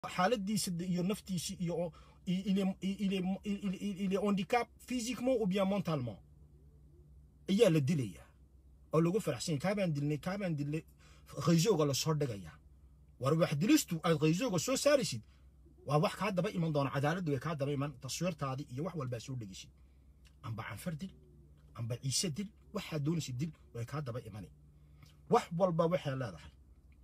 xaaladiisa iyo naftiisa iyo il est, il est, il, il, il est handicap physiquement ou bien mentalement ayaa la dilaya oo lagu faraxsan yahay kaabaan dilnay kaabaan dilnay qaysooga la soo dhigaya war wax dilistu aad qaysooga soo saaraysid waa wax kaa daba iman doona cadaaladdu way kaa daba iman taswiirtaadii iyo wax walbaa soo dhegaysid amba canfar dil amba ciise dil waxaad doonaysid dil way kaa daba imani wax walba waxay leedahay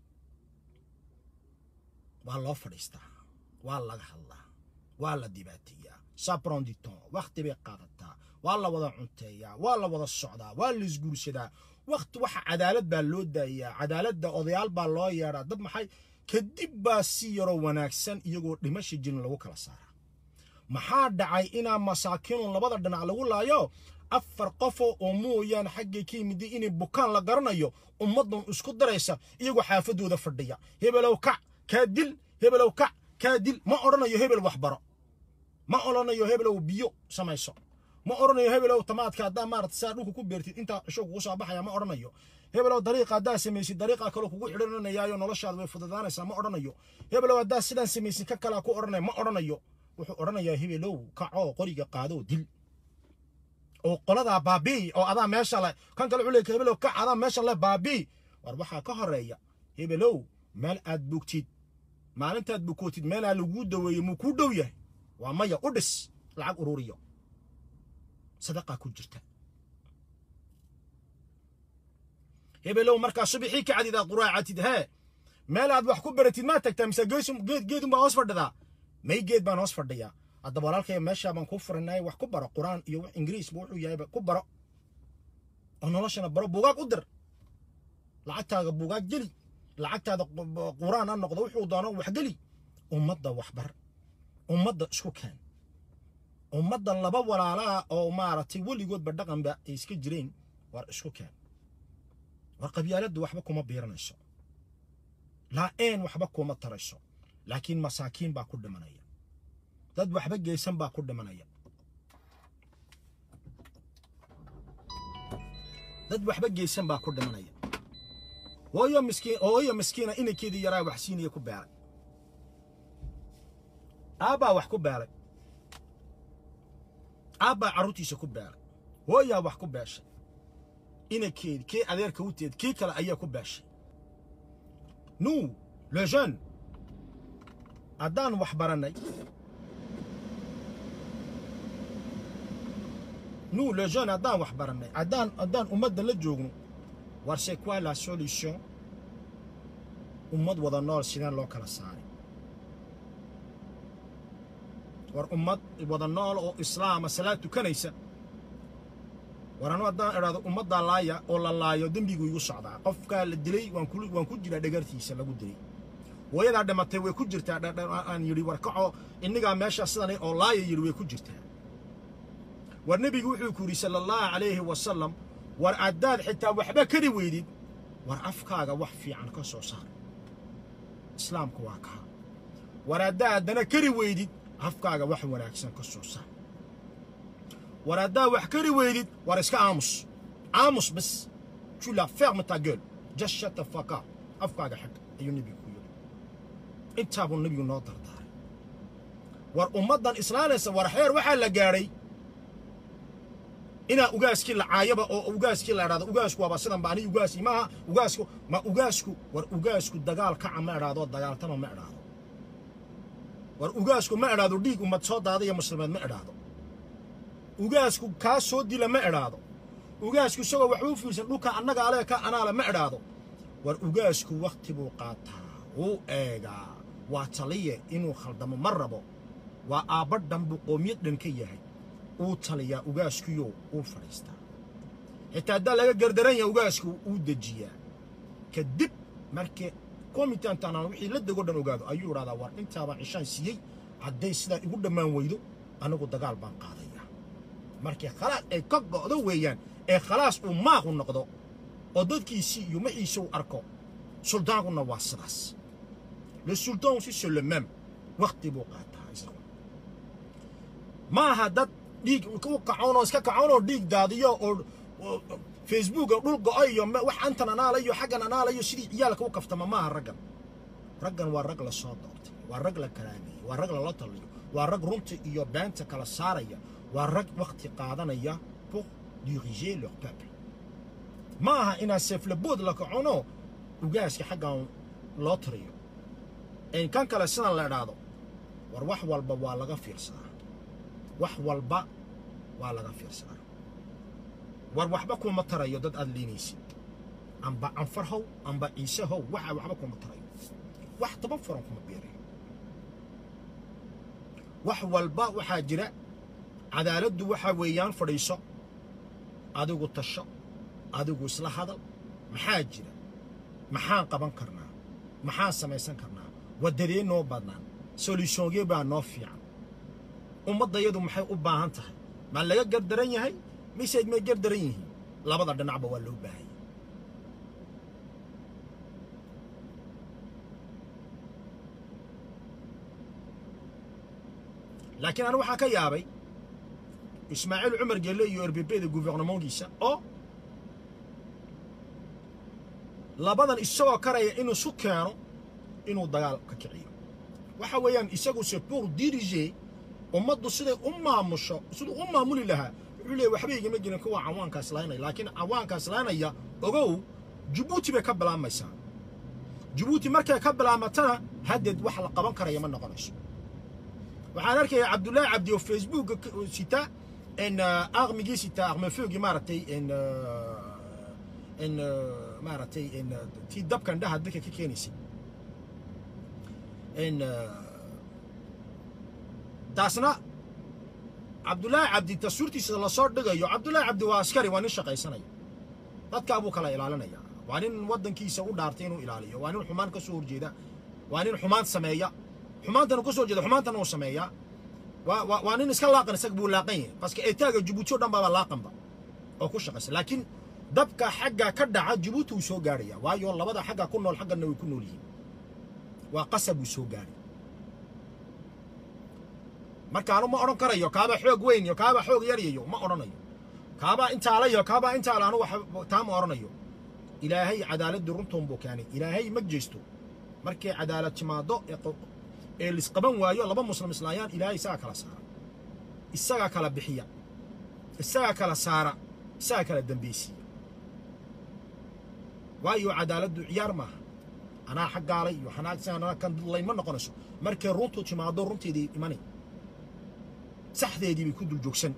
waa loo fadhiistaa waa laga hadlaa waa la dhibaateeyaa sapron du temps wakti bay qaadataa waa la wada cunteeyaa waa la wada socdaa waa la isguursadaa wakti waxa cadaalad baa loo daayaa cadaaladda odayaal baa loo yeedhaa dad maxay kadib baa si yaroo wanaagsan iyagoo dhimasha jirin lagu kala saaraa maxaa dhacay inaa masaakiinun labada dhinac lagu laayo afar qofoo oo mooyaane xaggay ka yimid inay bukaan la garanayo ummaddan isku daraysa iyagoo xaafadooda fadhiya hebelow kac kaa dil hebelow kac kaa dil ma odhanayo hebel waxbaro ma odhanayo hebelow biyo samayso ma odhanayo hebelow tamaadka haddaa maarata saa dhulka ku beertid intaa isho kugu soo baxaya ma odhanayo hebelow dariiqa haddaa samaysid dariiqa kale kugu xidhanayaayo noloshaada way fududaanaysaa ma odhanayo hebelow haddaa sidaan samaysid ka kalaa ku odhanaya ma odhanayo wuxuu odhanayaa hebelow kacoo qoriga qaadoo dil oo qoladaa baabii oo adaa meesha le kan kale wuxuu leeyahay hebelow kac adaa meesha le baabii war waxaa ka horeeya hebelow meel aad bogtid maalintaad bukootid meelaa laguu daweeyo muu kuu dhow yahay waa maya u dhis lacag ururiyo sadaqaa ku jirta hebelow markaa subixii ka cadid aad quraacatid hee meel aad wax ku baratid maa tagtaa mise geed geedun baa hoos fadhidaa may geed baan hoos fadhiyaa haddaba walaalkay meeshaa baan kuu furanay wax ku baro quraan iyo wax ingiriisba wuxuu yahayba ku baro oo noloshana baro buugaag u dir lacagtaaga buugaag geli lacagtaada quraan ha noqdo wuxuu doono waxgeli ummadda waxbar ummadda isku keen ummadda laba walaalaa oo maaragtay weligoodba dhaqanba ay iska jireen war isku keen war qabyaaladdu waxba kuma biiranayso laa-een waxba kuma tarayso laakiin masaakiin baa ku dhimanaya dad waxba geysan baa ku dhimanaya dad waxba geysan baa ku dhimanaya hooyo miskiin hooyo miskiina inankeedii yaraa wax siinaya ku beelay aabbaa wax ku beelay aabbaa carruurtiisa ku beelay hooyaa wax ku beeshay inankeedi kii adeerka u teed kii kale ayaa ku beeshay nous le jeune haddaan wax barannay nous le jeune haddaan wax barannay haddaan haddaan ummadda la joogno war c'est quoi la solution ummad wada nool sideen loo kala saaray war ummad wada nool oo islaama salaad tukanaysa war anu haddaan idhaahdo ummaddaa laaya oo la laayo dembigu igu socdaa qofkaa la dilay waan ku waan ku jiraa dhagartiisa lagu dilay hooyadaa dhimatay way ku jirtaa aan yidhi war kacoo innigaa meeshaa sidan oo laaya yidhi way ku jirtaa war nebigu wuxuu ku yidhi sala allahu calayhi wasalam war haddaad xitaa waxba kari weydid war afkaaga wax fiican ka soo saar islaamku waa kaa war haddaa haddana kari weydid afkaaga wax wanaagsan ka soo saar war haddaa wax kari weydid war iska aamus aamus bas tu la ferme ta gueule just shut the fuck up afkaaga xag ayuu nebigu ku yidhi intaabuu nebigu noo dardaaray war ummaddan islaanaysa war xeer waxaa la gaadhay inaa ugaaskii la caayaba oo ugaaskii la idhahdo ugaasku waaba sidan ba ani ugaasi maaha ugaasku ma ugaasku war ugaasku dagaal kaca ma idhaahdo dagaaltama ma idhaahdo war ugaasku ma idhaahdo dhiig ummad soo daadaya muslimeed ma idhaahdo ugaasku kaa soo dila ma idhaahdo ugaasku isagoo waxba u fiirsan dhulka annaga alee ka anaale ma idhaahdo war ugaasku wakhti buu qaataa wuu eegaa waa taliye inuu khaldamo ma rabo waa aabba dhan buu qoomiyad dhan ka yahay uu taliyaa ugaaskiyo uu fadhiistaa xitaa haddaa laga gardaran yaha ugaasku uu dejiyaa kadib markii komitantanaan wixii la dego dhan ogaado ayuu idhahdaa war intaabaan cishaan siiyey hadday sidaa igu dhammaan weydo anigu dagaal baan qaadayaa markii khalaas ay ka go'do weeyaan ee khalaas uu maaqu noqdo oo dadkiisii iyo maxiisa uu arko suldaankuna waa sidaas le sultan aussi c'est le même wakhti buu qaataa isagu ma aha dad dhiig u kacoonoo iska kacoonoo dhiig daadiyo oo facebooka dhul go'o iyo wax antan anaalayo xaggan anaalayo sidii ciyaalka u kaftama maaha raggan raggan waa rag la soo doortay waa rag la karaameeyey waa rag lala taliyo waa rag runta iyo beenta kala saaraya waa rag wakhti qaadanaya pour diriger leur peuple ma aha inaa seeflabood la kacono ugaaska xaggan loo tiriyo in kan kale sidan la idhaahdo war wax walba waa laga fiirsadaa wax walba waa laga fiirsadaa war waxba kuma tarayo dad aad liinaysid amba canfar how amba ciise how waxa waxba kuma tarayo wax toban furan kuma beerayo wax walba waxaa jira cadaaladdu waxaa weeyaan fadhiiso adigu tasho adigu isla hadal maxaa jira maxaan qaban karnaa maxaan samaysan karnaa waddadee noo badnaan solutiongee baa noo fiican ummaddayadu maxay u baahan tahay ma laga gardaran yahay mise may gardaran yihiin labada dhinacba waa loo baahanya laakiin anigu waxaa ka yaabay ismaaciil cumar gelle iyo erbebeda guvernementkiisa oo labadan isagoo karaya inuu isu keeno inuu dagaal ka kiciyo waxa weeyaan isagu se pour diriger ummaddu siday u maamusho siduu u maamuli lahaa wuxuu leeyahy waxba igama jirin kuwa cawaankaas laynaya laakiin cawaankaas laynaya ogow jabuuti bay ka bilaabmaysaa jabuuti markay ka bilaamatana haddeed wax la qaban karaya ma noqonayso waxaan arkaya cabdullaahi cabdi oo facebooka sita in aqmigii sita aqmafoogi maaragtay in in maaragtay in tii dabkan dhaha dadka ka keenaysay in taasna cabdullaahi cabdi taswiirtiisa lasoo dhigayo cabdullaahi cabdi waa askari waa nin shaqaysanaya dadkaa buu kala ilaalinaya waa nin waddankiisa u dhaartay inuu ilaaliyo waa nin xumaan ka soo horjeeda waa nin xumaan sameeya xumaantana ka soo jeeda xumaantana uu sameeyaa waa waa waa nin iska laaqan isaga buu laaqan yahay paske eetaaga jabuuti o dhan baaba laaqanba oo ku shaqaysa laakiin dabka xagga ka dhaca jabuuti wuu soo gaarhaya waayo labada xagga ku nool xagganna way ku nool yihiin waa qasab wuu soo gaadhay markaanu ma odhan karayo kaaba xoog weyn iyo kaaba xoog yaryayo ma odhanayo kaabaa intaalayo kaabaa intaala anu taa ma odhanayo ilaahay cadaaladii runtoon buu keenay ilaahay ma jeesto markay cadaalad timaado ee lisqaban waayo laba muslim islaayaan ilaahay isagaa kala saara isagaa kala bixiya isagaa kala saara isagaa kala dambeysiiya waayo cadaaladdu ciyaar maaha anaa xaggaalay iyo xanaagsanaa kan dudlayn ma noqonayso markay runtu timaado runteedii imanay saxdeedii bay ku dul joogsan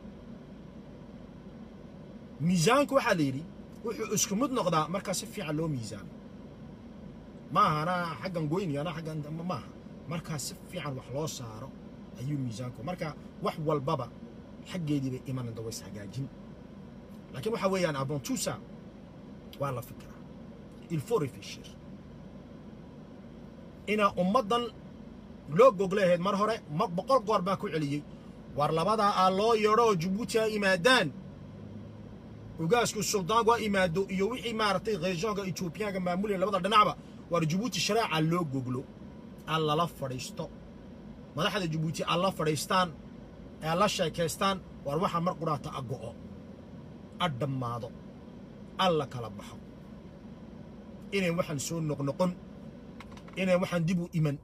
miisaanku waxaa la yidhi wuxuu isku mid noqdaa markaa si fiican loo miisaano maaha anaa xaggan goyni anaa xaggan maaha markaa si fiican wax loo saaro ayuu miisaanku marka wax walbaba xaggeedii bay imanada ways hagaajin laakiin waxa weeyaan abontusa waa la fikiraa il faut réfléchir inaa ummaddan loo gogleahayd mar hore ma boqol goor baa ku celiyey war labadaa aa loo yeedho oo jabuuti ha imaadaan ugaasku suldaanku ha imaado iyo wixii maaragtay reeshoonka etoobiyaanka maamulaya labada dhinacba war jabuuti shareeca loo goglo aan lala fadhiisto madaxda jabuuti aan la fadhiistaan ee la sheekaystaan war waxa mar qudhaata a go'o a dhammaado alla kala baxo inay waxaan soo noqnoqon inay waxaan dib u iman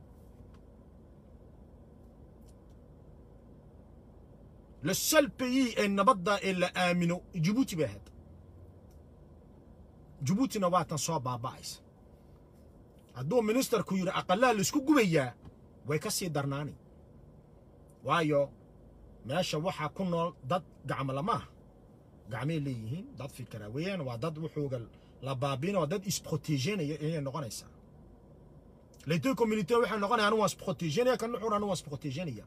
le seul pays ee nabadda ee la aamino jabuuti bay ahayd jabuutina waa tan soo baaba'aysa hadduu ministerku yidhi aqallaa laisku gubayaa way ka sii darnaani waayo meesha waxaa ku nool dad gacmo lamaaha gacmay leeyihiin dad fikira weeyaan waa dad wuxuuga la baabiina waa dad isprotegenaya ayay noqonaysaa les deux communautés waxay noqonaya anu waa isprotegenaya kan nuxur anu waa isprotegenaya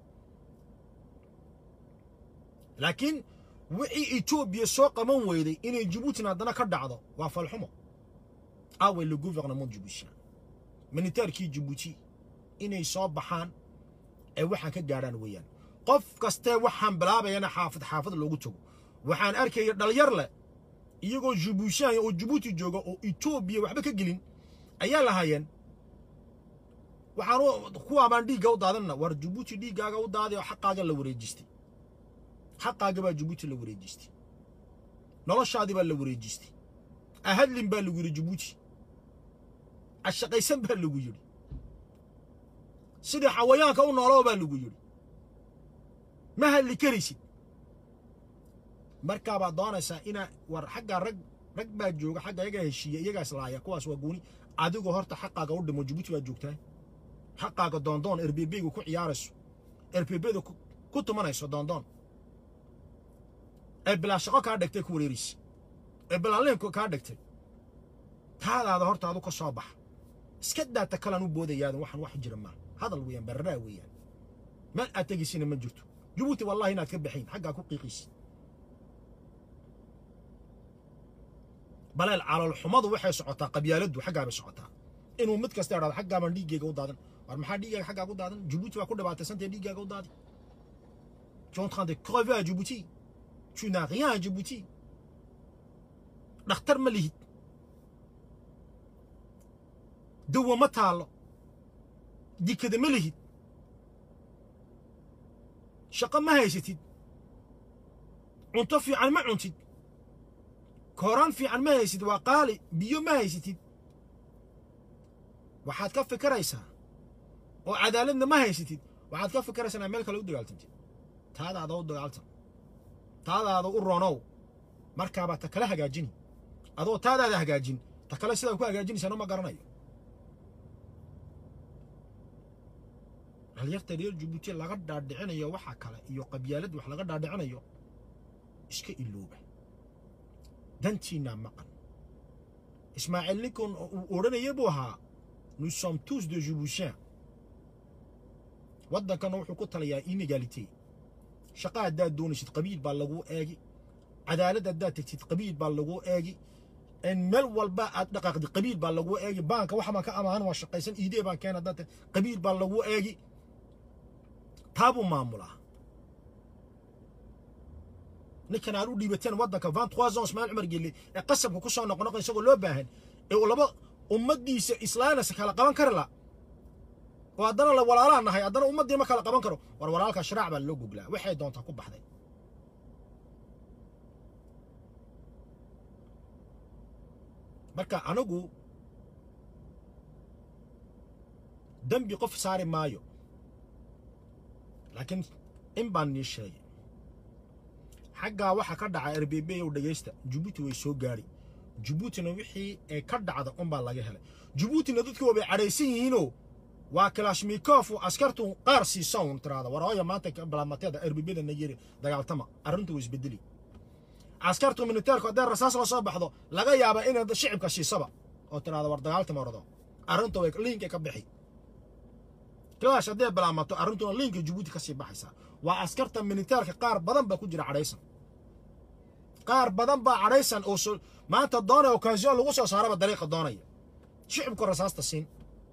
laakiin wixii etoobiya soo qaban weyday inay jabuutina haddana ka dhacdo waa falxumo aaway le gouvernement jabuutien militaarkii jabuuti inay soo baxaan ee waxaan ka gaadhaan weeyaan qof kastee waxaan bilaabayana xaafad xaafad loogu tago waxaan arkaya dhalinyar leh iyagoo jabuutiyaanya oo jabuuti jooga oo etoobiya waxba ka gelin ayaa lahaayeen waxaan kuwaa baan dhiigga u daadinna war jabuuti dhiiggaaga u daaday oo xaqaaga la wareejistay xaqaaga baa jabuuti la wareejistay noloshaadii baa la wareejistay ahadlin baa lagu yidhi jabuuti ashaqaysan baa lagu yidhi sidii xawayaanka u nooloo baa lagu yidhi ma hadli karaysid markaabaad doonaysaa inaa war xaggaa rag rag baa jooga xagga iyagaa heshiiya iyagaas laaya kuwaas waa gooni adigoo horta xaqaaga u dhimo jabuuti baad joogtaa xaqaaga doondoon erbebeygu ku ciyaarayso erbebeda ku tumanayso doondoon ee bilaa shaqo kaa dhigtay ku wareeraysa ee bilaanliinku kaa dhigtay taadaada horta adu ka soo baxa iska daata kalan u boodayaadan waxaan wax jira maaha hadal weeyaan barraa weeyaan meel aad tegaysina ma jirto jabuuti wallahi inaad ka baxayn xaggaa ku qiiqaysid baleel caloolxumadu waxay socotaa qabyaaladdu xaggaa bay socotaa inuu mid kasta idhahdo xaggaaban dhiiggayga u daadan war maxaa dhiiggaaga xaggaa ku daadan jabuuti baa ku dhibaataysantee dhiiggaaga u daadi tu es en train de crever à Djibouti tu n'as rien à Djibouti dhakhtar ma lihid dawa ma taallo dikada ma lihid shaqo ma haysatid cunto fiican ma cuntid kooraan fiican ma haysid waa qaali biyo ma haysatid waxaad ka fikiraysaa oo cadaaladna ma haysatid waxaad ka fikiraysaa inaad meel kale u dagaaltantid taadaada u dagaaltan taadaada u ronow markaabaad ta kale hagaajini adoo taadaada hagaajin ta kale sidaa ku hagaajinaysaan ma garanayo dhalyarta reer jabuuti laga dhaadhicinayo waxa kale iyo qabyaalad wax laga dhaadhicinayo iska ilooba dantiinaa maqan ismaaciil ninkan uu odhanaya buu ahaa nous sommes tous de jibuutiens waddankana wuxuu ku talayaa inegalité shaqa haddaad doonaysid qabiil baa laguu eegi cadaalad haddaad tegtid qabiil baa laguu eegi meel walba aad dhaqaaqdi qabiil baa laguu eegi baanka waxa baan ka amaahan waa shaqaysan iidee baan keena haddaad qabiil baa laguu eegi taabuu maamulaa ninkan aad u dhiibateen waddanka vingt trois ans ismaaciil cumar gelle ee qasabka ku soo noqonoqon isagoo loo baahan ee uu laba ummaddiisa islaanaysa kala qaban kari la oo haddana la walaalaa nahay haddana ummaddii ma kala qaban karo war walaalka sharaac baa loo goglaa waxay doontaa ku baxday marka anigu dembi qof saari maayo laakiin in baan nii sheegay xaggaa waxa ka dhaca rbb ow dhegaysta jabuuti way soo gaadhi jabuutina wixii ee ka dhacda unbaa laga helay jabuutina dadku waabay cadhaysan yihiinoo waa kalashmikof askartu qaar siisa un tiraada warooya maanta balamateeda erbibada nayeri dagaaltama arrintu way isbedeli askartu militeerku haddee rasaas la soo baxdo laga yaaba inay shicibka siisaba oo tiraada war dagaaltama ordo arrintu way liinka ka bixi clash haddee bilaamato arrintuna liinka jabuuti ka sii baxaysaa waa askarta militeerka qaar badan baa ku jira cadhaysan qaar badan baa cadhaysan oo maanta doonaya okasion lagu soo saaraba dariiqa doonaya shicibku rasaasta siin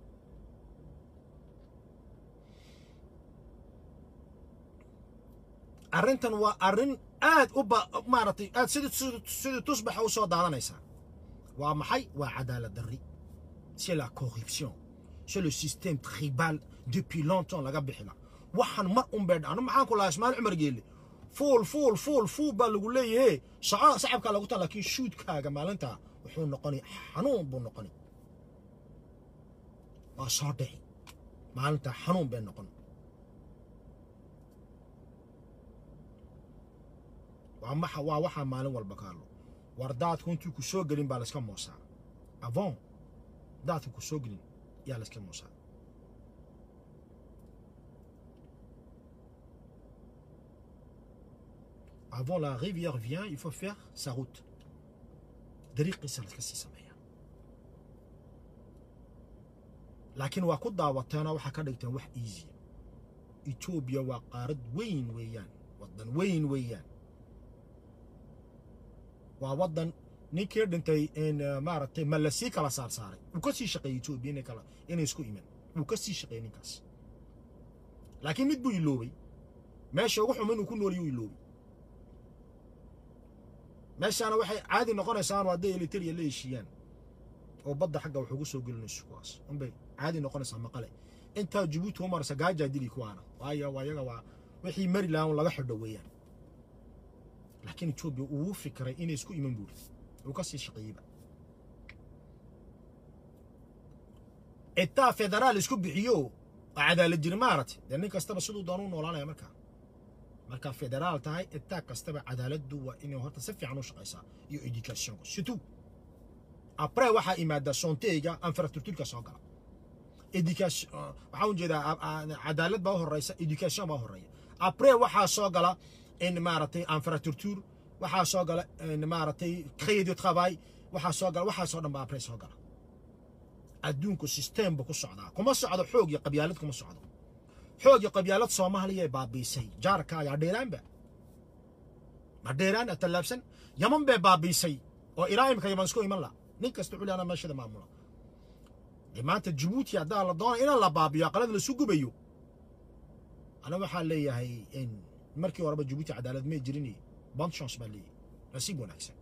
arrintan waa arrin aad u ba maaragtay aad sidii sidii tusbaxa u soo daadanaysaa waa maxay waa cadaalad darri c'est la corruption c'est le système tribal depuis longtemps laga bixila waxaan mar un bay dhacno maxaan ku lahaa ismaaciil cumar geelle fuul fuul fuul fuul baa lagu leeyahe shaco sacabkaa lagu taa laakiin shuudkaaga maalinta wuxuu noqonay xanuun buu noqonay waa soo dhici maalinta xanuun bay noqon waa maxa waa waxaa maalin walba kaalo war daadku intuu ku soo gelin baa layska moosaa avon daadka ku soo gelin yaa layska moosaa avant la rivière vient il faut faire sa route dariiqiisa layska sii sameeyaa laakiin waa ku daawateena waxaa ka dhigteen wax easy etoobiya waa qaarad weyn weeyaan waddan weyn weeyaan waa waddan ninkii dhintay maaragtay ma lasii kala saar saaray wuu ka sii shaqeeyey etoobiya inay kala inay isku iman wuu ka sii shaqeeyey ninkaas laakiin mid buu iloobay meesha ugu xuma inuu ku nooliyuu iloobay meeshaana waxay caadi noqonaysaa hadday eliteria la heshiiyaan oo badda xagga wax ugu soo gelinayso kuwaas unbay caadi noqonaysaa maqale intaa jabuuti u maraysa gaajaa dili kuwaana waayo waa iyaga waa wixii mari lahaa un laga xidho weeyaan laakiin etoobiya uu fikiray inay isku iman buuri uu ka sii shaqeeyeyba etaa federaal isku bixiyo oo cadaalad jirin maaragtay dee nin kastaba siduu doona u noolaanaya markaa marka federaal tahay itaag kastaba cadaaladdu waa inay horta si fiican u shaqaysaa iyo educationku situ après waxaa imaadaa sonteyga infrastructureka soo gala education waxaa u jeedaa cadaalad baa u horeysa education baa u horeeya après waxaa soo gala in maaragtay infrastructure waxaa soo gala maaragtay crédit de travail waxaa soo gala waxaasoo dhan baa après soo gala adduunku system buu ku socdaa kuma socdo xoog iyo qabyaalad kuma socdo xoog iyo qabyaalad soomaaliya baabiisay jaarka ayaa dheeraanba ma dheeraan tallaabsan yaman bay baabiisay oo ilaa imika yaman isku iman la nin kasta xuli ana meeshada maamula dee maanta jabuuti haddaa la doona inaan la baabiyo aqalada lasu gubayo ana waxaa leeyahay in markii horeba jabuuti cadaalad may jirin bon chance baa leeyahay nasiib wanaagsan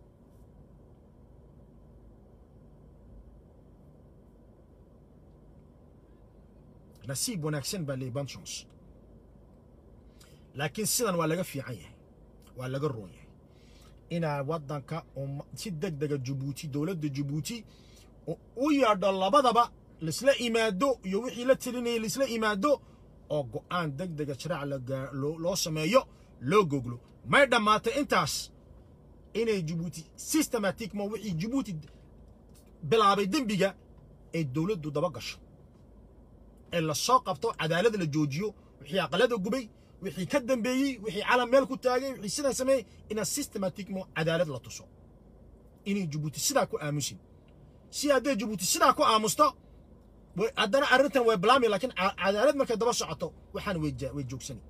nasiib wanaagsan baa leeyahay bon chance laakiin sidan waa laga fiican yahay waa laga roon yahay inaa waddanka si deg dega jabuuti dowladda jabuuti u yeedho labadaba laisla imaado iyo wixii la telinayay laisla imaado oo go'aan deg dega sharaac loo sameeyo loo goglo may dhammaatay intaas inay jabuuti systematicmo wixii jabuuti bilaabay dembiga ay dowladdu daba gasho ee la soo qabto cadaalad la joojiyo wixii aqalada gubay wixii ka dambeeyey wixii calam meel ku taagay wixii sidaa sameeyey ina systematicmo cadaalad la tuso inay jabuuti sidaa ku aamusin si hadday jabuuti sidaa ku aamusto haddana arrintan way bilaami laakiin cadaalad markay daba socoto waxaan way joogsani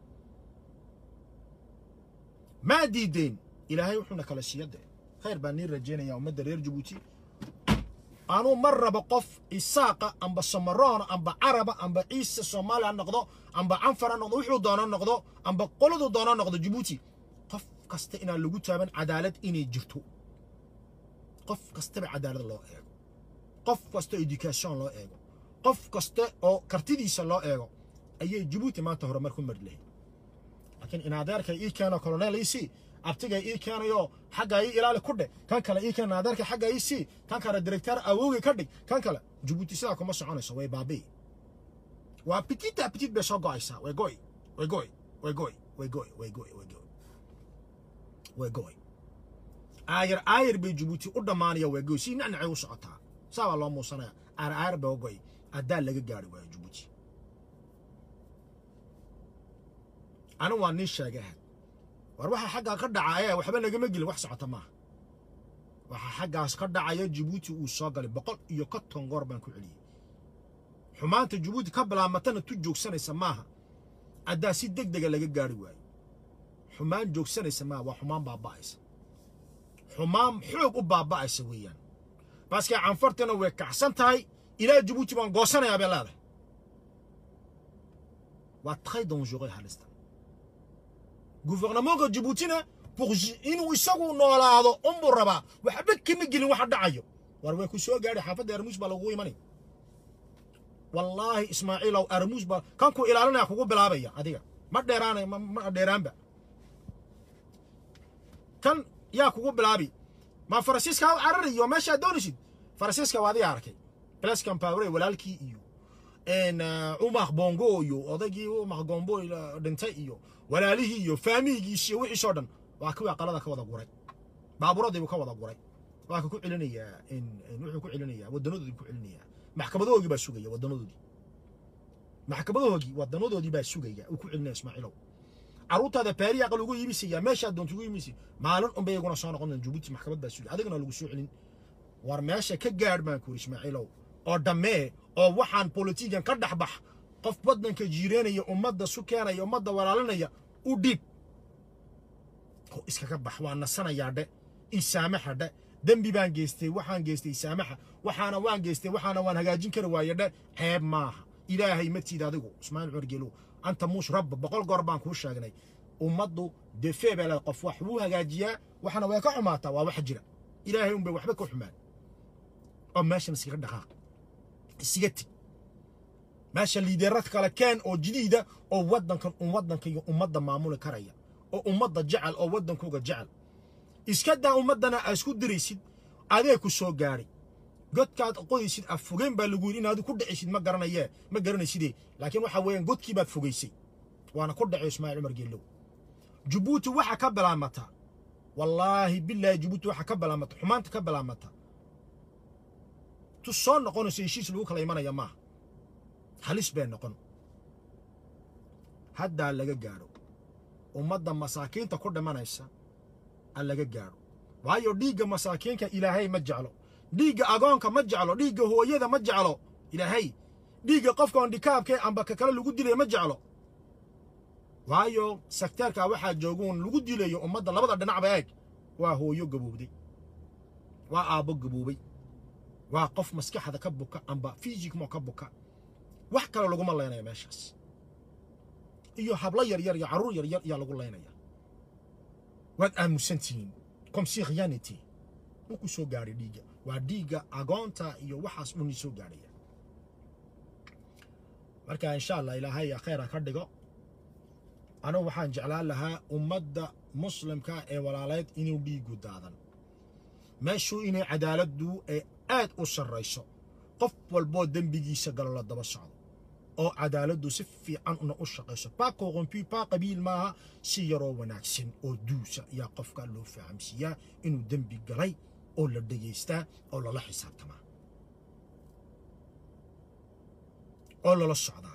maa diideen ilaahay wuxuuna kala siiyade khayr baan nii rajaynaya ummadda reer jabuuti anuu mar rabo qof isaaqa amba samaroona amba caraba amba ciise soomaali ha noqdo amba canfar ha noqdo wuxuu doono noqdo amba qoladuu doono noqdo jabuuti qof kasta inaan lagu taaban cadaalad inay jirto qof kastaba cadaalad loo eego qof kasta education loo eego qof kasta oo kartidiisa loo eego ayay jabuuti maanta horumar ku mari lahayd laakiin in adeerkay ii keeno colonel ii sii abtigay ii keenayo xaggaa ii ilaali ku dheh kan kale ii keena adeerkay xaggaa ii sii kan kale directeur awowgay ka dhig kan kale jabuuti sidaa kuma soconayso way baabii waa petite petite bay soo go'aysaa way goy way goy way goy way goy way goy way goy way goy aayar aayar bay jabuuti u dhammaanaya way goy si nacnacay u socotaa saa baa loo muusanaya aar aayar bay goy addaa laga gaari waayo jabuuti anu waa nii sheegaha war waxa xaggaa ka dhacaya waxba nagama gelin wax socota maaha waxa xaggaas ka dhacaya jabuuti uu soo galay boqol iyo konton goor baan ku celiyey xumaanta jabuuti ka bilaamatana tu joogsanaysa maaha addaa si deg dega laga gaari waayo xumaan joogsanaysa maaha waa xumaan baaba'aysa xumaan xoog u baaba'aysa weeyaan baaskee canfartana way kacsan tahay ilaa jabuuti baan goosanayaa bay leedahay waa très dangereux halistan gouvernementka jabuutina pour inuu isagu noolaado unbuu rabaa waxba kama gelin waxa dhacayo war way ku soo gaadhay xaafadda armuus baa lagugu imanaya wallaahi ismaaciilow armuus baa kan ku ilaalinaya kugu bilaabaya adiga ma dheeraanay ma dheeraanba kan yaa kugu bilaabi ma faransiiska ha carariyo meeshaa doonaysid faransiiska waa adiga arkay blaskan pawre walaalkii iyo umaq bongo iyo odaygii umaq gombo dhintay iyo walaalihii iyo faamigiisi iyo wixiisoo dhan waa kuwii aqalada ka wada guray baabuuradiibuu ka wada guray waa ka ku celinayaa wuxuu ku celinayaa wadanadoodii ku celinayaa maxkamadahoogii baa sugaya wadanadoodii maxkamadahoogii wadanadoodii baa sugaya uu ku celinaya ismaaciilow carruurtaada baariya aqal ugu iibisaya meeshaa doonta ugu iibisay maalin unbay iyaguna soo noqon jabuuti maxkamad baa sugaya adigana lagu soo celin war meesha ka gaadh baan ku yidhi ismaaciilow oo dhammee oo waxaan bolitigan ka dhex bax qof waddanka jiireenaya ummadda su keenaya ummadda walaalinaya u dhiib oo iskaga bax waa nasanayaa dhe isaamaxa dhe dembi baan geystay waxaan geystay isaamaxa waxaana waan geystay waxaana waan hagaajin kari waaye dhe ceeb maaha ilaahay matiid adigu ismaaciil curgeelow anta muush rabba boqol goor baan kuu sheegnay ummaddu defee baa leed qof wax wuu hagaajiyaa waxana way ka xumaataa waa wax jira ilaahay unbay waxba ka xumaan oo meeshan iskaga dhaqaaq isiga tig meesha liideerad kale keen oo jadiida oo waddankan un waddanka iyo ummadda maamuli karaya oo ummadda jecel oo waddankooga jecel iska daa ummaddana aa isku diraysid adee ku soo gaadhay godkaad qodaysid aad fogeen baa lagu yidhi inaad ku dhacaysid ma garanayee ma garanaysidee laakiin waxa weeyaan godkii baad fogaysay waana ku dhacay ismaaciil cumar geelow jabuuti waxa ka bilaamata wallaahi bilaahi jabuuti waxa ka bilaamata xumaanta ka bilaamata tu soo noqonayso heshiis lagu kala imanaya maaha halis bay noqon haddaa laga gaadho ummadda masaakiinta ku dhimanaysa a laga gaadho waayo dhiigga masaakiinka ilaahay ma jeclo dhiigga agoonka ma jeclo dhiigga hooyada ma jeclo ilaahay dhiigga qofka ondhikaabkee amba ka kale lagu dilaya ma jeclo waayo sekteerka waxaa jooguun lagu dilayo ummadda labada dhinacba eeg waa hooyo gaboobday waa aabbo gaboobay waa qof maskaxda ka buka amba fisikmo ka buka wax kale laguma laynaya meeshaas iyo hablo yaryar iyo carruur yaryar ayaa lagu laynaya waad aamusantihiin comsi khiyanity wuku soo gaadhay dhiigga waa dhiigga agoonta iyo waxaas dhuni soo gaadhaya marka insha allah ilaahay khayra ka dhigo anigu waxaan jeclaan lahaa ummadda muslimka ee walaaleed inuu dhiigu daadan meeshuu inay cadaaladdu ee aad u sarrayso qof walboo dembigiisa galo la daba socdo oo cadaaladdu si fiican una u shaqayso baa corrompu baa qabiil maaha si yaroo wanaagsan oo duusa ayaa qofka loo fahamsiiyaa inuu dembi galay oo la dhegaystaa oo lala xisaabtamaa oo lala socdaa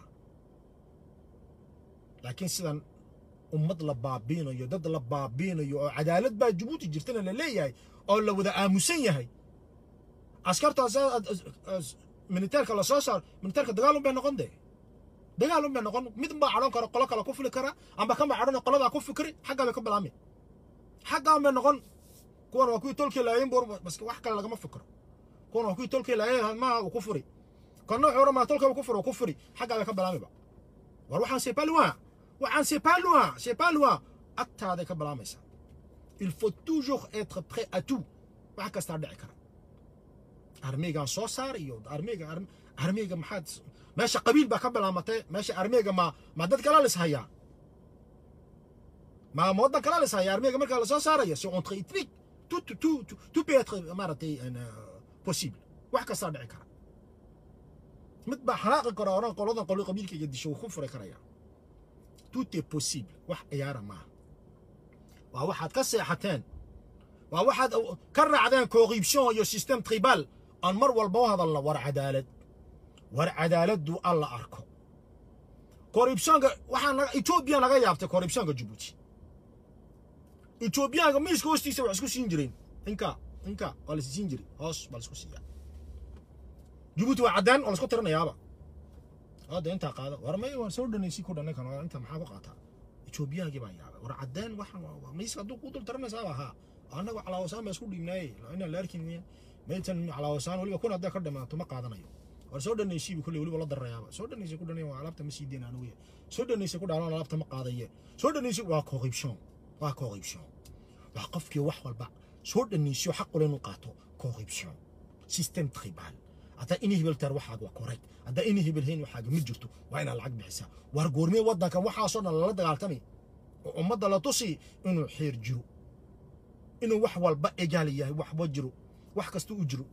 laakiin sidan ummad la baabiinayo dad la baabiinayo oo cadaalad baa jabuuti jirtana la leeyahay oo la wada aamusan yahay askartaas militeerka la soo saaro militeerka dagaal un bay noqon dee dagaal un bay noqon mid baa cadhon kara qolo kale ku fuli kara amba kan baa cadhon qoladaa ku fikri xaggaa bay ka bilaami xaggaan bay noqon kuwan waa kuwii tolkii laayeen bur bas wax kale lagama fikro kuwan waa kuwii tolkii laayeen maaha uu ku furi kana wuxuu ramaa tolkaba ku furi uu ku furi xaggaa bay ka bilaamiba war waxaan c'est pas loin waxaan c'est pas loin c'est pas loin agtaaday ka bilaamaysaa il faut toujours être prêt à tout wax kastaa dhici kara armeygan soo saar iyo armeyga armeyga maxaad meesha qabiil baa ka bilaamatay meesha armeyga ma ma dad kala lis hayaa ma ma waddan kala lis hayaa armeyga markaa lasoo saarayo c'est entre ethnique tout tout tout peut être maaragtay possible wax kastaa dhici kara mid baa xanaaqi kara oran qoladan qolo qabiilkayga disho wuu ku furi karaya tout est possible wax ciyaara maaha waa waxaad ka seexateen waa waxaad ka raacdeen corruption iyo system tribal aan mar walba u hadalna war cadaalad war cadaaladdu alla arko corruptionka waxaa naga etoobiya naga yaabtay corruptionka jabuuti etoobiyaanka miiska hoostiisa wax isku siin jireen inka inka waa la siin jiray hoos baa la isku siiyaa jabuuti waa caddaan oo la isku tirinayaaba hadda intaa qaada war may waan soo dhanaysi ku dhanay kan inta maxaa ku qaataa etoobiyaagii baa yaabay war caddaan waxaan miiska hadduu ku dul tirinaysaaba haa annaga calaawasaan baa isku dhiibnaaye inaan la arkin weyaan maytan calaawasaan weliba kun hadday ka dhamaato ma qaadanayo war soo dhanaysiibu kolley weliba la darayaaba soo dhanaysa ku dhanay waa alaabta ma sii deyn anugu soo dhanaysa ku dhaalan alaabta ma qaadaye soo dhanaysa waa corruption waa corruption waa qofkii wax walba soo dhanaysiyo xaq ule inuu qaato corruption system tribal haddaa ini hebel tar waxaaga waa correct haddaa ini hebel hayn waxaaga ma jirto waa inaad lacag bixisaa waar goormee waddankan waxaasoo dhan lala dagaaltamay oo ummadda la tusi inuu xeer jiro inuu wax walba egaal yahay waxba jiro wax kasta u jiro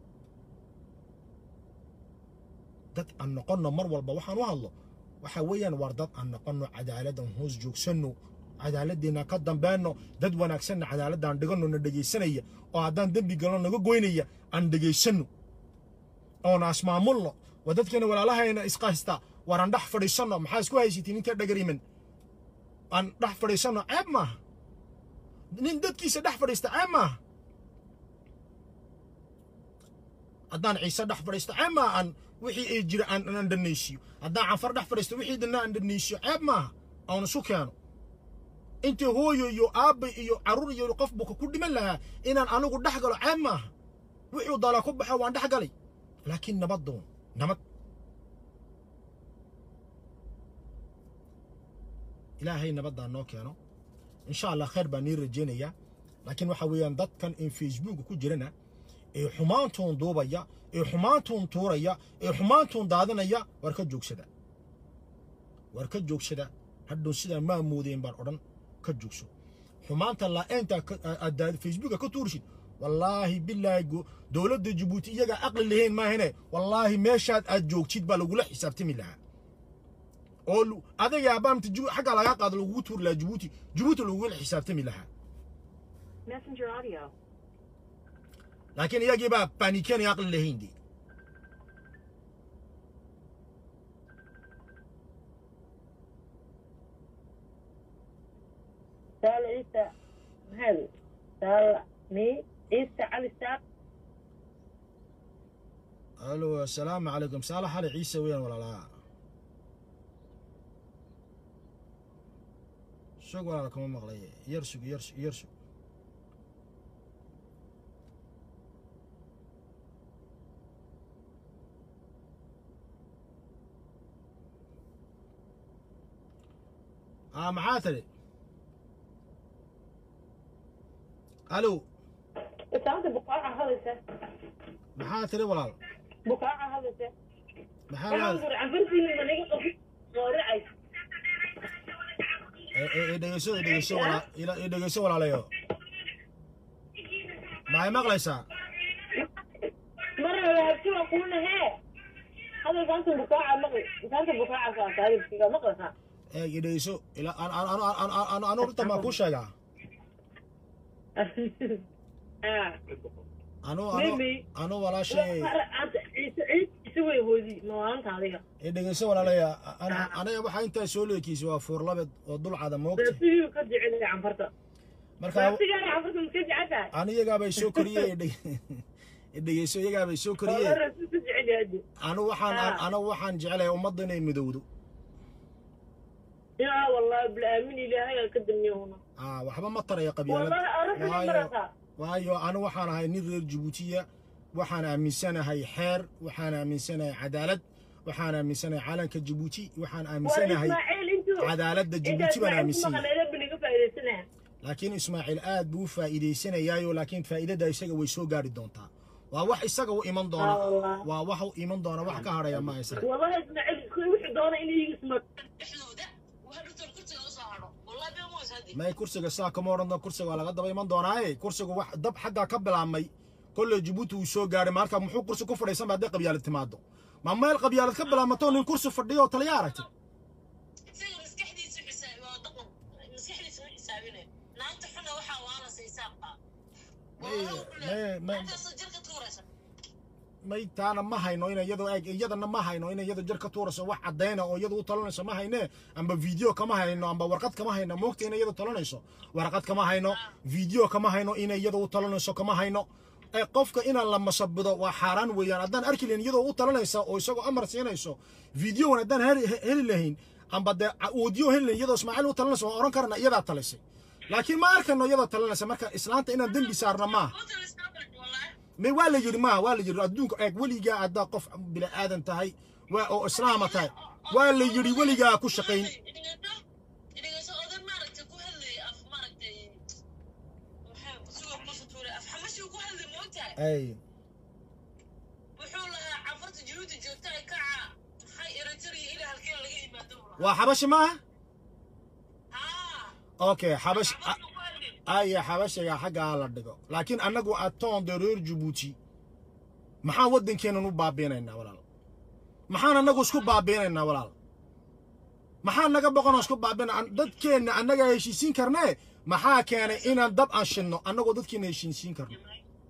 dad aan noqonno mar walba waxaan u hadlo waxa weeyaan waar dad aan noqonno cadaaladdan hoos joogsanno cadaaladdeena ka dambeynno dad wanaagsanna cadaaladdan dhiganno na dhegaysanaya oo haddaan dembi galno naga goynaya aan dhegaysanno oona asmaamulno waa dadkeena walaalahayna isqahista waar aan dhex fadhiisanno maxaa isku haysatiin inta dhagariman aan dhex fadhiisanno ceeb maaha nin dadkiisa dhex fadhiista ceeb maaha haddaan ciise dhex fadhiisto ceeb maaha aan wixii ay jira aan aan dhanaysiyo haddaan canfar dhex fadhiisto wixii dhanna aan dhanaysiyo ceeb maaha aan isu keeno intii hooyo iyo aabba iyo carruur iyo qof buka ku dhiman lahaa inaan anigu dhex galo ceeb maaha wixuu dala ku baxo waan dhex galay laakiin nabad doon nabad ilaahay nabaddaa noo keeno insha allah khayr baan nii rajaynayaa laakiin waxa weeyaan dadkan in facebook ku jirana ee xumaantuun duubaya ee xumaantuun tuuraya ee xumaantuun daadinaya war ka joogsada war ka joogsada hadhow sidaa maa moodeen baan odhan ka joogso xumaanta laa-eenta facebooka ka tuurshid wallaahi bilaahi go- dowladda jabuuti iyagaa aqli lahayn maahane wallaahi meeshaad aad joogtid baa lagula xisaabtami lahaa oo lu- adiga abaamta Jibu- xaggaa lagaa qaado lagugu tuuri lahaa jabuuti jabuuti lagugula xisaabtami lahaa Messenger audio. laakiin iyagii baa baaniken iyo aqli lahayn de سال عيسى هذا سال مي عيسى علي ساق alo asalaamu calaykum saalax ali ciise weeyaan walaalaa shog walaala kama maqlay yar sug yar sug yar sug aa maxaa tiri alo انت بقاعة هذا maxaa tiri walaal بقاعة هذا maxaa انا la انظر عن فرسي من نيجي صارعي i dhegeyso i dhegeyso walaa ila- i dhegeyso walaalayo maxay maqlaysaa مرة هرتي وقولنا هي هذا كانت بقاعة مقل كانت بقاعة كانت هذه بقاعة مقل ee i dhegeyso ila an an an an an an anu horta maa kuu sheegaa اه anu anu Mimi. anu walaashay انت عيسى عيسى يسوي هودي ما انت هذه i dhegeyso walaalaya ana- aniga waxaa intaa soo leekiisay waa fuurlabed oo dulcada moogta بس هي كرجع لي عن فرطة marka بس قال عن فرطة مكرجع عتها ani iyagaabay soo koriyey i dhege- i dhegeyso iyagaabay soo koriyey والله الرسول كرجع لي هدي anu waxaan Ah. anu waxaan jeclahay ummadda inay midowdo يا والله بالامين الهي قدمني هنا aa waxba ma taraya qabyaalad والله اعرف waayo مرتها waayo anu waxaan ahay nin reer jabuutiya waxaan aaminsanahay xeer waxaan aaminsanahay cadaalad waxaan aaminsanahay calanka jabuuti waxaan aaminsanahay واسماعيل انتو cadaaladda انت jabuuti baan اسماعيل aaminsan اسمع yahay انا بني فايدتنا laakiin ismaaciil aad buu u faa'iidaysanayaayo laakiin faa'iidada isaga way soo gaari doontaa waa wax isaga u iman doona آه والله. waa wax u iman doona wax ka hadhaya ma isaga والله اسماعيل وحي دونا اني يجي اسمك dhexdooda waxaa dhurtan kursiga u soo hadho wallahi been moos haddi may kursiga saa kama odhan doon kursiga waa laga daba iman doonaaye kursiga wax dab xaggaa ka bilaabmay kolley jabuuti uu soo gaadhay marka muxuu kursi ku fadhiisan ba hadday qabyaalad timaado ma meel qabyaalad ka bilaabmato nin kursi fadhiyo oo taliya aragtay isaga maskaxdiisu xisaabi waa dhaqan maskaxdiisu u xisaabinay naagta xuna waxaa waala saysaabqa May- may- may- intaasoo jirka tuuraysa may taana ma hayno ina iyadoo eeg iyadana ma hayno ina iyada jar ka tuurayso wax caddayna oo iyada u talanayso ma hayne amba video kama hayno amba warqad kama hayno moogta ina iyada talanayso warqad kama hayno video kama hayno ina iyada u talanayso kama hayno ee qofka inaan la masabido waa xaaraan weeyaan haddaan arki lahayn iyadoo u talanaysa oo isagoo amar siinayso videowan haddaan heli heli lahayn amba dee audio heli lahayn iyadoo ismaaciil u talanayso waan oran karna iyadaa talisay laakiin ma arkano iyadoo talanaysa marka islaanta inaan dembi saarna maaha Hotel Istanbul, wallahi. may waa la yidhi maaha waa la yidhi adduunka eeg weligaa haddaa qof bini aadan tahay waa oo islaama tahay waa la yidhi weligaa ku shaqayn Dhegeyso- dhegeyso oday maaragtay ku hadlayay af maaragtay maxaa isagoo kusoo tuuray af xamashii ku hadlay moogtahay ay wuxuu lahaa cafarta jabuuti joogta ay kaca maxay eritrea ilaa halkeen laga yimaado buu lahaa. waa xabashi maaha haa okay xabash cafarta ku hadlay aya xabashiga xaggaa la dhigo laakiin annagu atoon de reer jabuuti maxaan waddankeennan u baabiinaynaa walaal maxaan annagu isku baabiinaynaa walaal maxaan naga boqonoo isku baabiina dadkeenna annaga heshiisiin karnee maxaa keenay inaan dab aan shidno annagoo dadkeenna heshiisiin karno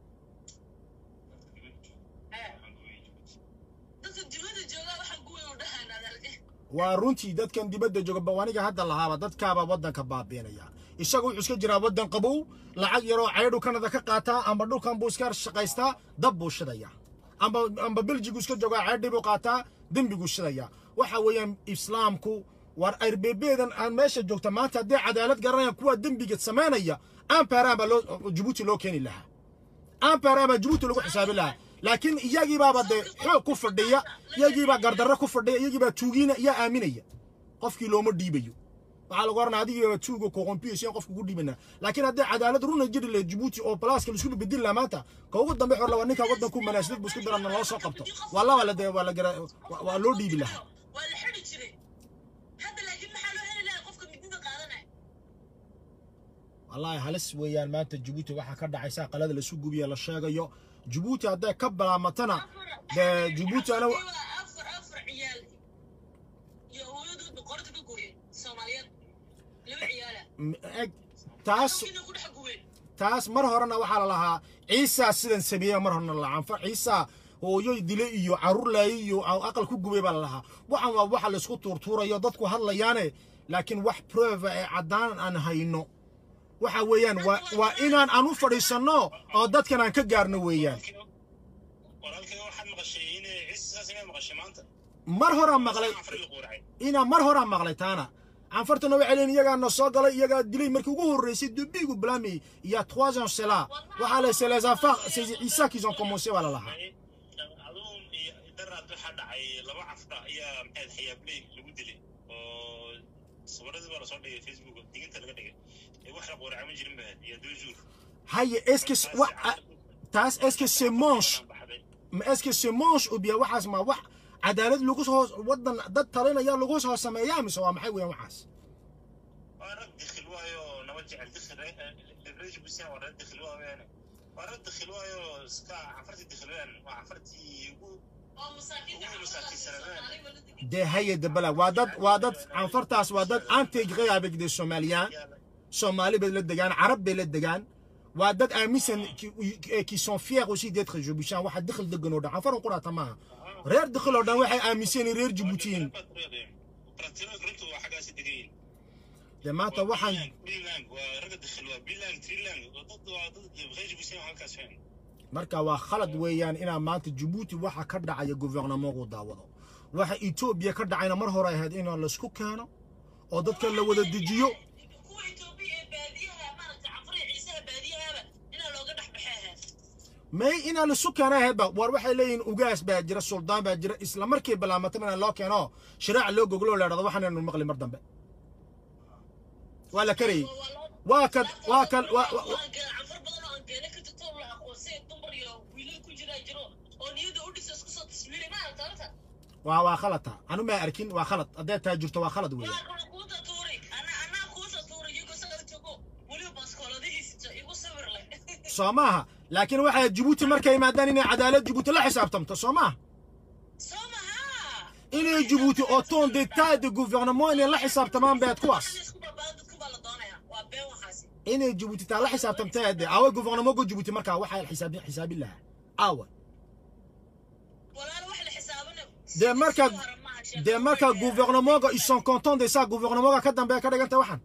dadka dibadda joogaa waxaan ku weyn u dhahayn adalke waa runtii dadkan dibadda jooga bawaniga hadda lahaaba dadkaaba waddanka baabiinaya isaga wuxuu iska jiraa waddan qabow lacag yaroo caydhu kanada ka qaataa amba dhulkan buu iska shaqaystaa dab buu shidaya amba amba beljigu iska joogaa caydhi buu qaataa dembiguu shidaya waxa weeyaan islaamku war arbebeedan aan meesha joogta maanta haddii cadaalad garanayaan kuwa dembiga samaynaya amparaan baa loo jabuuti loo keeni lahaa amparaan baa jabuuti lagu xisaabi lahaa laakiin iyagii baaba dee xoog ku fadhiya iyagii baa gardarro ku fadhiya iyagii baa tuugiina yaa aaminaya qofkii looma dhiibayo waxaa lagu oranaa adigii baa tuuga koqompiyo in qofka ugu dhiibana laakiin haddii cadaalad runa jiri lahayd jabuuti oo balaaska laisku bedeli lahaa maanta ka ugu dambe xor waa ninka waddanku manaasidad buu isku darana loo soo qabto waa laba la dee waa la gara waa- waa loo dhiibi lahaa waa la xidhi jiray hadda laakiin maxaa loo heli lahaa qofka midida qaadanaya wallaahi halis weeyaan maanta jabuuti waxaa ka dhacaysa qalada lasu gubiya la sheegayo jabuuti hadday ka balaamatana dee jabuuti ana afar afar ciyaal iyo hooyadood boqorta ka gooyeen soomaaliyeed laba ciyaala eg taas kina ku dhex gubeen taas mar horena waxaa la lahaa ciisaa sidan sameeya mar horena la canfa ciisaa hooyo dile iyo carruur laaye iyo aqal ku gubay baa la lahaa waxan waa waxa laysku tuurtuurayo dadku hadlayaane laakiin wax prova ee caddaan aan hayno waxa weeyaan waa waa inaan aan u fadhiisanno oo dadkan aan ka gaarno weeyaan walaalkay waxaad maqashay inay ciise saas inaad maqashay maanta mar horaan maqlay afri la quuracay inaa mar horaan maqlay taana canfartana waxay leeyihin iyagaa na soo galay iyagaa dilay markii ugu horreysay debigu blami il y a trois ans cela waxaa la c'est les affaires c'est Issa qui ont commencé baa la lahaa aduun iyo daraad waxaa dhacay laba cafra ayaa maxayd xayaabley lagu dilay oo sawiradii baa lasoo dhigay facebook diginta laga dhigay ee wax la quuracay ma jirin bahad iyo deux jours haye est-ce que wa- a- taas est-ce que c'est manche ma est-ce que c'est manche ou bien waxaas ma wax cadaalad lagu soo wadan dad talinaya lagu soo sameeyaa mise waa maxay weeyaan waxaas waa rag dikhil waayo naba jecel dikhil leverage busaan waa rag dikhil waa weene waa rag dikhil waayo iska cafartii dikhil wean waa cafartii ugu oo masaakiinta Ugu masaakiinsanadeen. Soomaaliba la degan. dee haye debala waa dad waa dad canfartaas waa dad intégré avec des somaliens yaala soomaali bay la degaan carab bay la degaan waa dad aaminsan qui- qui sont fiers aussi d'être jibuutiens waxa dikhil degan oo dhan canfaran quraata maaha reer dikhil oo dhan waxay aaminsan yihiin reer jibuutiyiin Baratirood runtu waa xaggaasi degan yihiin dee maanta waxaan bilang waa ragga dikhil waa bilang trilang waa dad waa dad leverage busaan halkaas wean marka waa khalad weeyaan inaa maanta jabuuti waxa ka dhacaya guvernamogu daawado waxa etoobiya ka dhacayna mar hore ahayd in laysku keeno oo dadka la wada dejiyo kuwa Itoobiya ee baadiyaha maaragtay cafriya ciisaha baadiyahaba inaa looga dhex baxay ahayd may inaa laisu keena ahaydba war waxay leeyihiin ugaas baa jira suldaan baa jira isla markii balaamataba inaa loo keeno shiraac loo goglo la dhahdo waxaanaynu maqli mar dambe waa la karayey waa kan waa kan waa- waa- waa- cafar badan oo aan geena ka tagto la aqoonsay dumar iyo wiilal ku jiraa jiro oo niyada u dhisa isku soo taswiiray ma aragta horta waa waa khalata anu ma arkin waa khalad hadday taa jirto waa khalad weeyaan waa kana kuuta tuuray ana anaa kuuta tuuray iyago sagal jogo weliba baaskooladihiisa igu sawir leh soo maaha laakiin waxay jabuuti markay yimaadaan inay cadaalad jabuuti la xisaabtamto soo maaha soo maha inay jabuuti oo ton d'état de gouvernement inay la xisaabtamaan beed kuwaas isku babaa dadku baa la doonayaa waa been waxaasi inay jabuuti taa la xisaabtamtay de awa gouvernementga jabuuti markaa waxaa xisaabin xisaabin lahaa awa walaal wax la xisaabina dee marka dee marka gouvernementga ils sont contents de ça gouvernementga ka dambeeya ka dhiganta waxan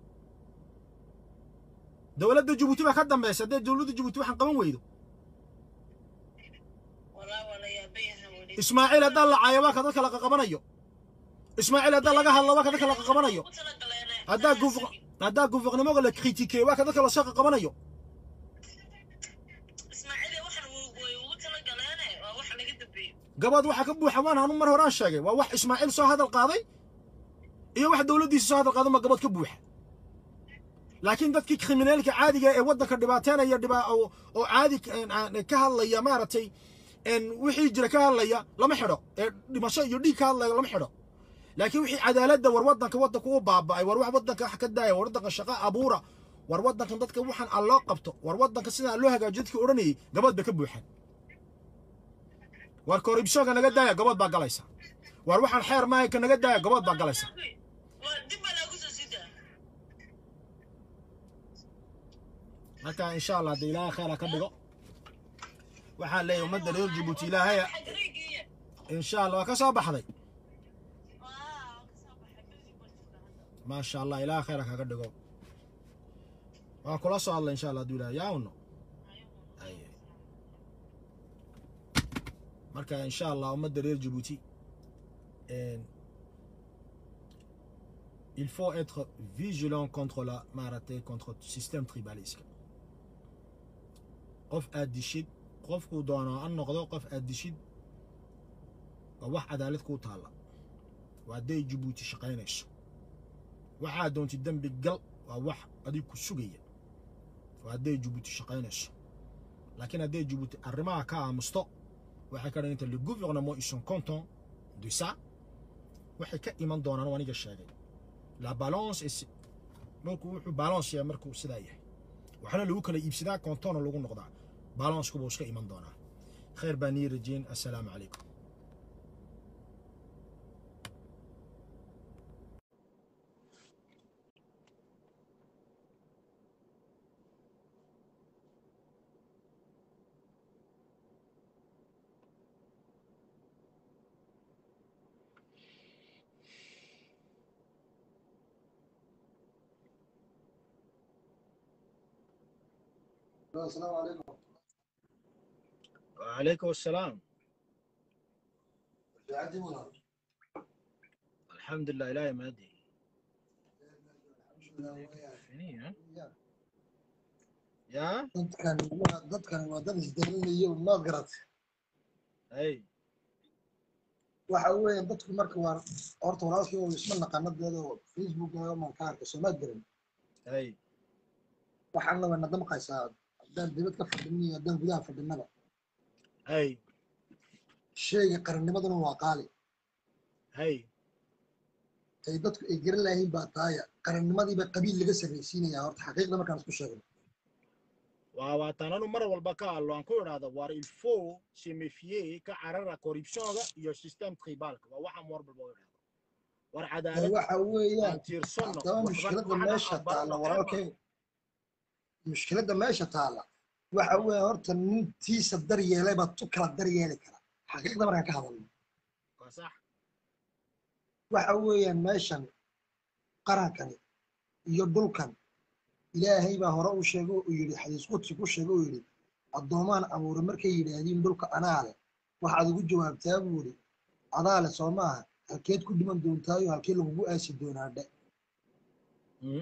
dowladda jabuuti baa ka dambaysa haddee dowladda jabuuti waxaan qaban weydo walaa waa la yaaban yahay weli ismaaciil haddaan la caayo waa ka dadka la qaqabanayo ismaaciil haddaan laga hadlo waa ka dadka la qaqabanayo Ugu talagaleene. haddaa Anaa gouver- sigi. haddaa gouvernementga la critiquer waa ka dadka lasoo qaqabanayo ismaaciil waxaan wu- way ugu talagaleene waa wax laga dambeeyo gabadh waxaa ka buuxa waan anu mar horaan sheegay waa wax ismaaciil soo hadal qaaday iyo wax dowladdiisa soo hadal qaadan baa gabadh ka buuxa laakiin dadkii kriminaalka caadiga ee waddanka dhibaateynaya dhibaa oo oo caadi ka- een, aan- ka hadlaya maaragtay een, wixii jira ka hadlaya lama xidho ee dhimasho iyo dhiig ka hadlaya lama xidho laakiin wixii cadaaladda war waddanka waddanka u baaba'ay war wax waddanka wax ka daaya war waddanka shaqo abuura war waddankan dadka waxaan aan loo qabto war waddanka sidaan loo hagaajiyo dadkii odhanayay gabadh bay ka buuxaan war koribshooga naga daaya gabadh baa galaysa war waxaan xeer maahay ka naga daaya gabadh baa galaysa waa dib baa laagu soo sidaa marka insha allah haddii ilaahay khayra ka dhigo waxaan leeyahay ummadda reer jabuuti ilaahaya xagreegiiya insha allah waa ka soo baxday waa kasoo baxay badi baa jirta hadda maasha allah ilaahay khayra kaga dhigo waan kula soo hadlay insha allah hadduu ilaahay yaawno Ay. marka insha allah ummadda reer jabuuti een, il faut être vigilant contre la maaragtay contre système tribalisme qof aad dishid qofkuu doono ha noqdo qof aad dishid waa wax cadaalad kuu taalla waa hadday jabuuti shaqaynayso waxaa doontid dembi gal waa wax adig ku sugaya waa hadday jabuuti shaqaynayso laakiin hadday jabuuti arrimaha ka aamusto waxay ka dhiganta le gouvernement ils sont contents de ça waxay ka iman doonaan oo aniga sheegay la balance est markuu wuxuu balance yahay markuu sidaa yahay waxaana lagu kala iibsadaa koontoona lagu noqdaa balancku buu iska iman doonaa khayr baa nii rajeyn assalaamu calaykum السلام عليكم وعليكم السلام عندي منى الحمد لله إلهي ما أدري الحمد لله وياك. فيني ها وياك. يا dadkan waa dadkan waa dad isdalinaya maad garat أي waxa weeye dadku marka waa horta walaalkii oo isma naqanadeeda oo facebook man ka arkay soomaad garan أي waxaana waa nadamqaysaa haddaan dibad ka fadhinin iyo haddaan gudaha fadhinaba أي sheyga qarannimaduna waa qaali أي ay dadku ay garan lahayn baa taaya qarannimadiiba qabiil laga sarraysiinaya horta xaqiiqda markaan isku sheegno waawaatan anu mar walba ka hadlo aan ku idhaahdo war il faut se méfier ka carara corruptionga iyo system tribalka waa waxaan mar walba u idhaahdo war ee cadaalad waxa weeyaan aan tiirsanno haddaba waxba mushkiladda waxna meesha aan taalla barano walaalkay mushkiladda meesha taalla waxa weeye horta nintiisa daryeelay baa tu kala daryeeli kara xaqiiqda markaan ka hadalno waa sax waxa weeyaan meeshan qarankani iyo dhulkan ilaahay baa hore u sheegay uu yidhi xadiis qudsi ku sheegay uu yidhi addoomaan abuure markay yidhaahdiin dhulka anaa leh waxaad ugu jawaabtaa buu yidhi adaa leh soo maaha halkeed ku dhiman doontaayo halkee lagugu aasi doonaa dhe Mm.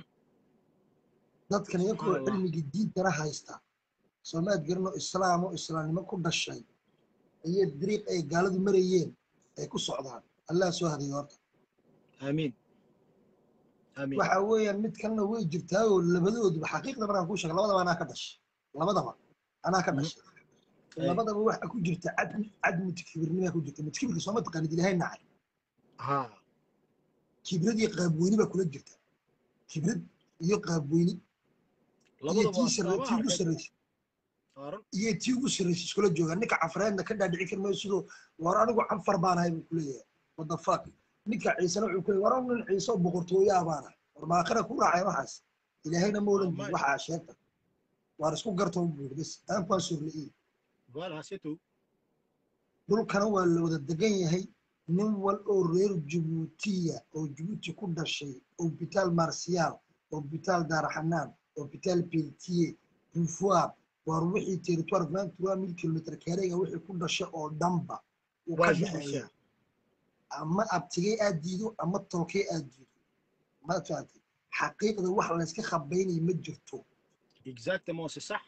dadkan iyakoo Subxaan Allah. cilmigii diintana haysta soomaad garano islaamo islaamnimo ku dhashay ayay dariiq ay gaaladu marayeen ay ku socdaan allah soo hadayo horta amiin amiin waxa weeyaan mid kalena way jirtaayoo labadooduba xaqiiqda markaan kuu sheega labadaba anaa ka dhashay labadaba anaa ka Mhm. dhashay Ay. labadaba waxa ku jirta cadmi cadmi kibirnimaa ku jirta mid kibirka sooma taqaanid ilaahay nacay ha kibrad iyo qaabweyni baa kula jirta kibrad iyo qaabweyni iyo labadaba tii sarre waa tii ugu arkay sarreysa saaran iyo tii ugu sarreysa iskula joogaan ninka cafreedna ka dhaadhici karmayo sidoo war anigu canfar baan ahay buu kuleeyahay what the fuck ninka ciisena wuxuu kuleeyahay war anigu nin ciise oo boqortooyaa baan ahay war maakira ku raacay waxaas ilaahayna ma odhan Wallahi. jirin waxaa sheegta waar isku gartoo buuri bas aan baan surli'i voilà c'est tout dhulkana waa la wada degan yahay nin wal oo reer jabuutiya oo jabuuti ku dhashay hobitaal marsiyaal hobitaal daaraxanaan hobitaal peltiye bufoir waar wixii territoire vingt trois mille kilometre kareega wixii ku dhashay oo dhanba uu ka waa dhexeeya jubisha ama abtigay aad diido ama tolkay aad diido ma fahamtay xaqiiqda wax layska khabaynayo ma jirto exactement c'est ça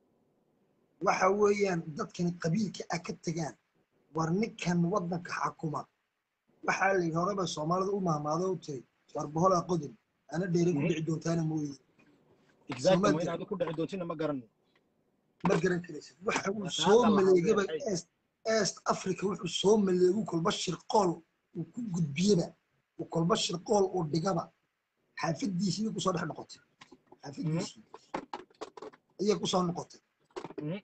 waxa weeyaan dadkani qabiilka a ka tegaan war ninkan waddanka xakuma waxaa la yidhi horeba soomaalida u mahmaado u tiri war boholaa qodin ana dheeray ku Mhm. dhici doontaana mooye exactement Soomaalida- inaad ku dhici doontina ma garanno ma garan karaysid waxa uu Waa soo taada la maleegaba hadlay. east east africa wuxuu soo maleegu kolba shirqool uu ku gudbiyaba uu kolba shirqool uu dhigaba xaafadiisii bay kusoo dhex noqotay xaafadiisii ayay kusoo noqotay Mhm.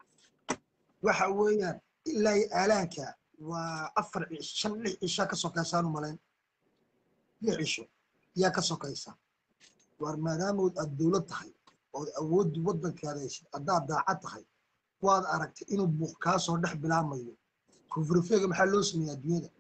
waxa weeyaan ilaa iyo aalaanka waa afar cish- shan lix cishaa ka sokaysaan u malayn lix cisho yaa ka sokaysa waar maadaamood aad dowlad tahay ood awooddu waddankaada haysid haddaad daacad tahay waad aragtay inuu buuq kaa soo dhex bilaamayo kufrifeega maxaa loo sameeyey adduunyada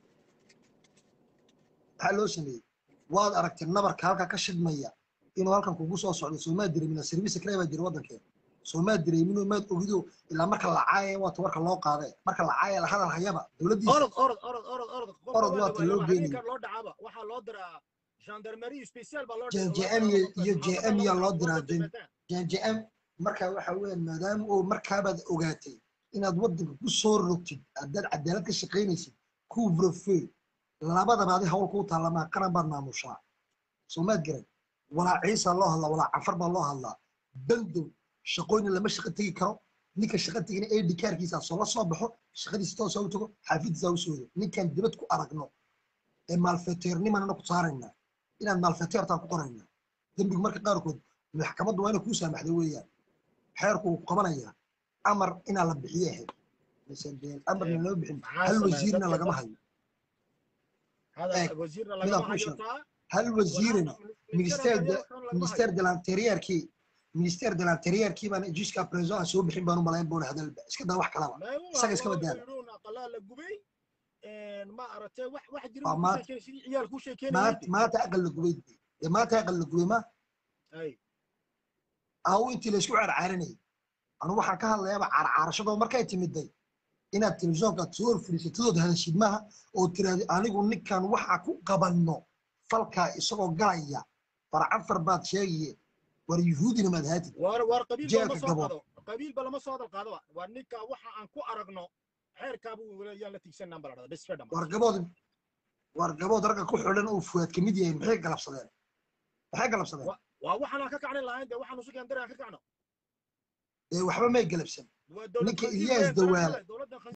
maxaa loo sameeyey waad aragtay nabarka halkaa ka shidmaya inuu halkan kugu soo socdo soomaa dareemina service kale baa jira waddankeeda soomaa dareeminoo maad ogido ilaa marka la caayaya waata warka loo qaadee marka la caaya la hadal hayaba dowladdiisa orod orod orod orod orod qofka Orod waa waa la ta loo waayo, geenayo. habeenkan loo dhacaaba waxaa loo diraa gendarmerie special baa loo J- loo JM diraa iyo- iyo qofka, JM yaa loo xaafadda diraa, lagu JM. qabto jjm marka waxa weeyaan maadaama oo markaabaad ogaatay inaad waddanka ku soo rogtid haddaad cadaalad ka shaqaynaysid kuvrofey labadaba adi hawl kuu taalamaa qaran baad maamushaa soomaad garan walaa ciisa loo hadlaa walaa cafar baa loo hadlaa bandow shaqooyna lama shaqo tegi karo ninka shaqo tegina ad kaarkiisa soo la soo baxo shaqadiisa toosa u tago xaafidiisa u soodo ninkaan dibad ku aragno ee maalfeteernimana ku saaraynaa inaad maalfeteertaan ku qoraynaa dembigu marka qaarkood maxkamaddu waa inay kuu saamaxda weeyaan xeerku uu qabanayaa amar inaa la bixiyo ahayd mise dee amarna loo bixin maxaa hal sameeya wasiirna dadka lagama dad hayo hada eeg wasiirna midaan lagama kuu hayo sheego taa hal wasiirina minister ministère de interior kan lagama ministère hayo de l'intérieur-kii ministère de l'intérieur-kii baan jusqu'à présent aan soo bixin baan u malayn boona hadalba iska daa wax kalaba maagu isaga iska waa badaala yidhuun aqalaa la gubay ma aragtay wax wax jira waa buu ku maanta sheekeynay sidii ciyaal ku sheekeynayay maanta maanta aqal la gubay dee maanta aqal la gubay ma ay aw intii laysku carcaarinayay anu waxaan ka hadlayaaba carcaarashadoo markay timiday inaad telefishoonka aad soo horfadhiisatadood hadashid maaha oo tiraahdo anigu ninkan waxa ku qabanno falkaa isagoo galaya farcanfar baad sheegaye war yuhuudina maad haatid war war qabiil ba jeelka lama soo gabood qado qabiil ba lama soo hadal qaadaba waa ninka waxa aan ku aragno xeerkaabu yaan la tigsanaan baa la dhahdaa bes fedham war gabood war gabood ragga ku xidhan uu fuwaad ka mid yahay maxay galabsadeen maxay galabsadeen waa waxaan aan ka kacni lahayn dee waxaan usugan dare aan ka kacno ee waxba may galabsan waa dowlad ninka khansiir ilyaas weyn garan dawaal kale dowladda